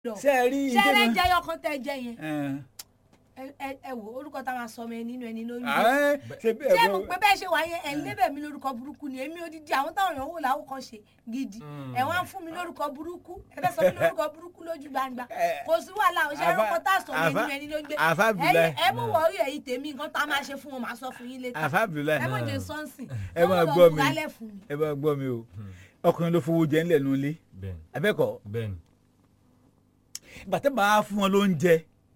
lọ ṣe é rí ṣẹlẹ ìjọba- jẹyọ kan tẹ jẹ yẹn Ẹn. ẹ- ẹ ẹ wò orúkọ tá a máa sọ ọmọ ẹ nínú ẹni lóyún Ààrẹ, ṣe bí ṣé ẹ̀gbọ́n- mo pé bẹ́ẹ̀ ṣe wà yẹn ẹ̀ ń lébẹ̀ mi lórúkọ burúkú ni èmi odidi àwọn táwọn èèyàn wò láwù kan ṣe gidi Mm. ẹ̀ wọ́n á fún mi lórúkọ burúkú ẹ fẹ́ sọ mi lórúkọ burúkú lójú gbangba Eh, kò sí wàhálà ọ̀ṣẹ́ Àfà- orúkọ tá a sọ mi Àfà- nínú ẹni ló ń gbé Àfà Abdullahi. Ẹ̀yin- ẹ mú wọ̀ọ́rí ẹ̀yìn tèmi nǹkan tá a máa ṣe fún wọn màá sọ fún yín létà Àfà Abdullahi. ẹ mọ̀ jẹ́ sọ́ọ̀sì ẹ máa gbọ́ mi lálẹ́ fún mi. ẹ máa gbọ́ mi o ọkùnrin ló fowó jẹ ńlẹ̀ nulẹ̀ bẹ́ẹ̀ni abẹ́kọ̀ bẹ́ẹ̀ni bàtẹ́ bá fún wọn lóúnjẹ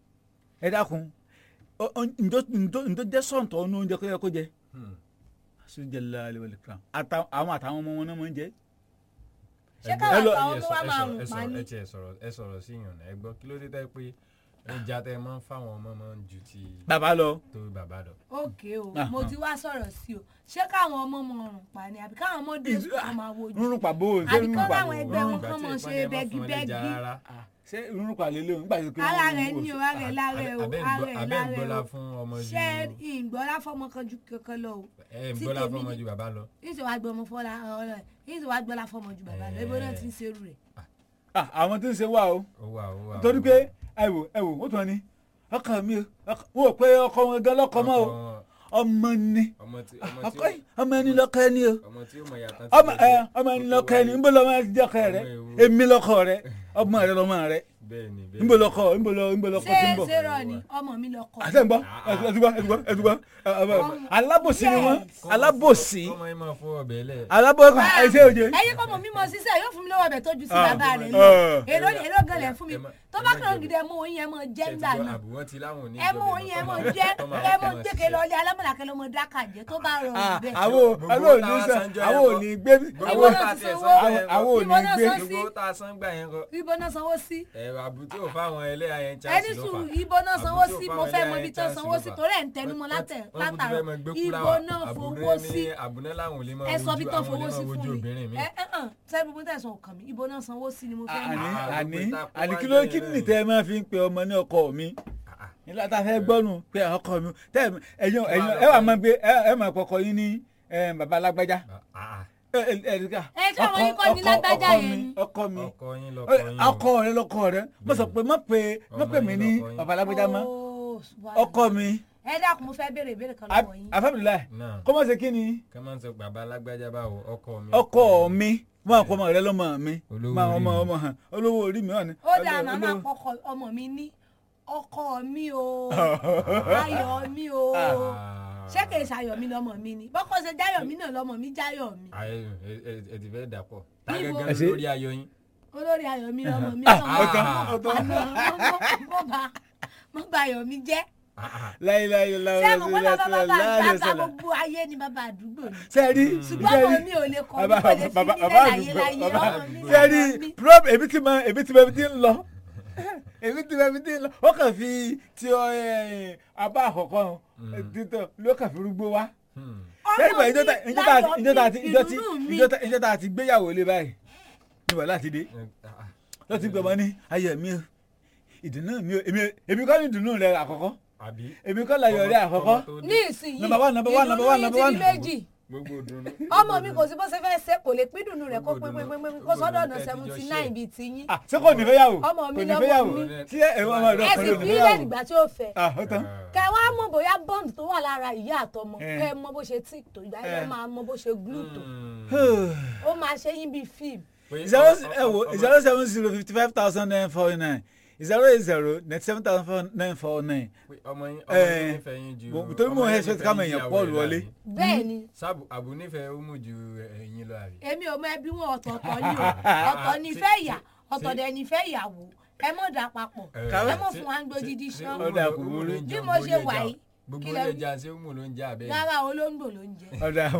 ẹ dákun ọ- ọ- ǹjọ́ ǹjọ́- ǹjọ́ jẹ́ sọ̀ǹtọ̀ ní oúnjẹ kó yẹ kó jẹ Hmm. sójàlá alẹ́wọ̀lẹ̀ kan Àtà- àwọn àtàwọn ọmọ wọn náà máa ń jẹ. ṣé Ẹ káwọn gbọ́- àtàwọn ẹ tó sọ- wá ẹ máa sọ- rùn ẹ sọ- pa ní. ẹ tiẹ̀ sọ̀rọ̀ ẹ sọ̀rọ̀ sí yàn ẹ gbọ́ kí ló dé tẹ́ pé ẹja tẹ́ ẹ máa ń fáwọn ọmọ máa ń ju ti bàbá lọ tó bàbá lọ. ókè o Ah, mo ah. ti wá sọ̀rọ̀ sí o ṣé káwọn ọmọ mọ ọrùn pa ni àbí káwọn ọmọ dé Ìlú- sùn kan máa wojú rúnrún pàbó ṣé Àbí rúnrún kọ́ pàbó láwọn ẹgbẹ́ wọn Ìgbà kàn tí mọ̀ ìpọ́n ṣe yẹn máa fún wọn bẹ́gibẹ́gi. lẹ́ja rárá. ṣé rúnrún pàlẹ́ lé nígbà tó kí wọ́n ara wò rẹ ó ní o sí. ara rẹ lára ẹ o Abẹ́ ń ara gbọ́- ẹ abẹ́ ń lára ẹ gbọ́lá o fún ọmọ ju ṣé ìgbọ́lá fọmọ kan ju kankan lọ o ẹ ń tí gbọ́lá tèmi fún ọmọ ní- ju bàbá lọ. yìí wàá gbọ́ ọmọ fọlá ọ̀rọ̀ yìí wàá gbọ́lá fọmọ ju bàbá lọ ibo náà ti ń ṣerú rẹ̀. Ah, àwọn tó ń ṣe wà o ó wà ó wà. torí pé ẹ wò ẹ wò wọ́n tún wọn ní ọkọ mi o ọkọ- wọn ò pé ọkọ wọn gan lọkọ mọ o ọmọ ni ọmọ tí ọmọ tí ọkọ yìí ọmọ ẹni lọkọ ẹni o ọmọ tí ó mọ yàtọ̀ ọmọ ẹ ọmọ ẹni lọkọ ẹni nbọ lọmọ ẹni jọkọ rẹ Ọmọ ewu. èmi lọkọ rẹ ọmọ rẹ lọmọ rẹ bẹ́ẹ̀ni bẹ́ẹ̀ni. nbọ lọkọ nbọ lọ nbọ lọkọ tí ń ṣé bọ̀. ṣé rọ ni ọmọ mi lọ kọ àti ẹ̀ ń gbọ́ ẹ̀dùgbọ́ ẹ̀dùgbọ́ ẹ̀dùgbọ́ alábòsí ni wọ́n Yes. alábòsí ọmọ yẹn máa fọ ọbẹ̀ lẹ̀. alábòsí ẹ̀ṣẹ̀ òye. ẹyin kọ́ mọ̀ mímọ sísẹ́ yóò fún mi lọ́wọ́ ọbẹ̀ tó ju sí Ah. bàbá rẹ̀ lọ Ah. èrò èrò gẹlẹ̀ fún mi Ẹ má- tó ẹ bá má kàn jẹ gidi ẹ mú oyin ẹ mọ jẹ́ ńgbà Ṣé ti gbọ́ náà àbúwọ́n ti láwọn oní ẹ mú oyin ẹ mọ jẹ́ ẹ mọ gbẹ́kẹ̀ lọ ilé alámọ̀làkẹ́ ló mọ dákà jẹ́ tó bá rọrùn bẹ́ẹ̀. àwọn Gbogbo àwọn ò ní táwa sẹ sanjọ́ àwọn ò yẹn ní gbé Gbogbo Ìwọ àwọn náà tá a ti tiẹ̀ sanwó. sanjọ́ yẹn àwọn ò Ìwọ ní náà gbé sọ sí. gbogbo tá a san gbà yẹn kọ. ibo náà sanwó sí ẹ̀rọ àbútí ò fáwọn ẹlẹ́yà yẹn ẹni chance ló sùúrù fà. ibo náà sanwó Àbútí ò sí fáwọn mo fẹ́ ẹlẹ́yà mọ yẹn ibi tó chance sanwó ló sí fà. torí ẹ̀ ń tẹnumọ́ Wọ́n- látẹ̀- wọ́n tún látàrọ̀ fẹ́ máa gbé ibo fúláwà. náà Àbúrò fowó ní sí àbúná làwọn ò lè máa ẹ sọ bí wojú tán àwọn ò fowó lè sí máa wojú fún mi obìnrin mi. ẹ ẹ hàn sẹ́ni gbogbo tẹ̀sán ọkàn mi ibo náà sanwó sí ni mo fẹ́ àní mọ̀. Ah, àní gbogbo ìta àní kó kí wá ló jẹ́ kí náà ni ni. tẹ ẹ máa fi ń pe ọmọ ní ọkọ mi Ah, ah. nígbà tá a fẹ́ gbọ́nu pé ọkọ mi tẹ ẹ ẹyin ẹyin ẹ wà máa gbé ẹ ẹ máa kọkọ yín ní ẹ, bàbá alágbájá Ah, ah. ẹ ẹ ẹ ẹ Ẹ tí àwọn yín kọ́ ní lágbájá ọkọ yẹn mi ni. ọkọ mi ọkọ yín lọkọ yín o. ọkọ rẹ lọkọ rẹ mo sọ pé má pe má Ọmọ pe mi yín ní lọkọ yín. bàbá alágbájá mọ́ Oh, subhanallah. ọkọ mi ẹ dákun mo fẹ́ béèrè ìbéèrè kan lọ́wọ́ yín. afẹ́bìlá náà kọ́ mọ̀ sí kí ni ká máa ń sọ bàbá alágbájá báwo ọkọ mi. ọkọ mi wọn àpò ọmọ rẹ lọmọ mi Olówó máa orí ọmọ mi. ọmọ hàn olówó orí mi hàn ní. ó dáa olówó- màmá olówó- kọkọ ọmọ mi ní ọkọ mi o ayọ̀ mi o Ah. ṣé kìí ṣayọ̀ mi lọ́mọ mi ni bọ́kọ ṣe jáyọ̀ mi náà lọ́mọ mi jáyọ̀ mi ayé ẹ ẹ ẹ ti fẹ́ dàpọ̀ tá Níbo? gẹ́gẹ́ Ẹ ṣe- lórí ayọ̀ yín. olórí ayọ̀ mi lọ́mọ mi Ah, lọ́mọ ọ̀tọ̀, mi ọ̀tọ̀. mo bá mo bá ayọ̀ mi jẹ́ Ah, ah. láyéláyé ṣé láyé mo pé bàbá bàbá láyé bàbá sọlá. gbogbo ayé ni bàbá àdúgbò ni sẹ́ẹ̀rí ṣùgbọ́n ọmọ mi ò lè kọ́ mi kò lè fi mí lẹ́ láyé láyé ọmọ mi sẹ́ẹ̀rí lọ́mọ mi. prob èmi ti mọ èmi ti mọ èmi ti ń lọ èmi ti mọ èmi ti ń lọ ó kàn fi ti ọ ẹ, abá àkọ́kọ́ títọ́ ló kàn fi rúgbó wá. Hmm. sẹ́ẹ̀rí ọmọ bọ̀ ìjọ mi tá ìjọ tá láyọ̀ ìjọ tá mi ìjọ tí ìdùnnú mi ìjọ tá ìjọ tá ti gbéyàwó lé báyìí ni wàhálà ti dé Eh, ah, ah. ló ti gbọmọ ní ayọ̀ mi o ìdùnnú mi o èmi èmi kọ́ ní ìdùnnú rẹ àkọ́kọ́ àbí. èmi kọ́ láyọ̀ rẹ Ọmọ- àkọ́kọ́ ọmọ tó ní dé. ìsinyìí Number one, number one, number one, ìdùnnú number yìí ti one. di méjì gbogbo ìdùnnú. ọmọ mi kò sí bó ṣe fẹ́ ṣe kò lè pín dùnú rẹ̀ kó pín Gbogbo pín pín pín ìdùnnú- kó sọ́dọ̀ ọ̀nà gbogbo ìdùnnú seventy tẹ́ ti nine jọ bíi tiyín ah ṣé kò ní fẹ́yàwó Ọmọ mi kò ní lọ́mọ fẹ́yàwó mi. tí ẹ ọmọ rẹ ẹ sì ọkùnrin ò ní fi ilé fẹ́yàwó ìgbà tí ó fẹ́ ah ó tán. kẹ wá mọ̀ bóyá bond tó wà lára ìyá àtọmọ Eh. kẹ mọ̀ bó ṣe tí tó ìgbà yẹn Eh. máa mọ̀ bó ṣe glue tó Hmm. ó máa ṣe yín bíi fíìmù Pé zero ọmọ- ẹ wo ọmọ- zero seven zero fifty five thousand nine four nine zero eight zero ninety seven thousand nine four nine. pé ọmọ yín ọmọ Eh, yín nífẹ̀ẹ́ yín ju. mo- torí mo ọmọ yín expect nífẹ̀ẹ́ káwọn yín ju èèyàn ìyàwó Paul rẹ̀ wọlé. láàbí. bẹ́ẹ̀ ni sábù àbù nífẹ̀ẹ́ ó mú ju ẹ̀yin lọ àbí. èmi ò mọ ẹbí wọn ọ̀tọ̀ọ̀tọ̀ ni o ọ̀tọ̀ ni ìfẹ́ ìyá ọ̀tọ̀ dẹ̀ ni ìfẹ́ ìyàwó ẹ mọ̀ dà papọ̀ Eh, ẹ mọ̀ ṣé- fún wa ń gbódìdí ṣé- ṣán ṣé Ọ̀dà Umu- kò Umu burú. ló ń Bí jẹun mo borí ṣe ẹja? wà yìí, gbogbo kí lẹ wí? ẹja ṣé Umu ló ń jẹ abẹ́ rárá olóńgbò ló ń jẹ ọ̀dà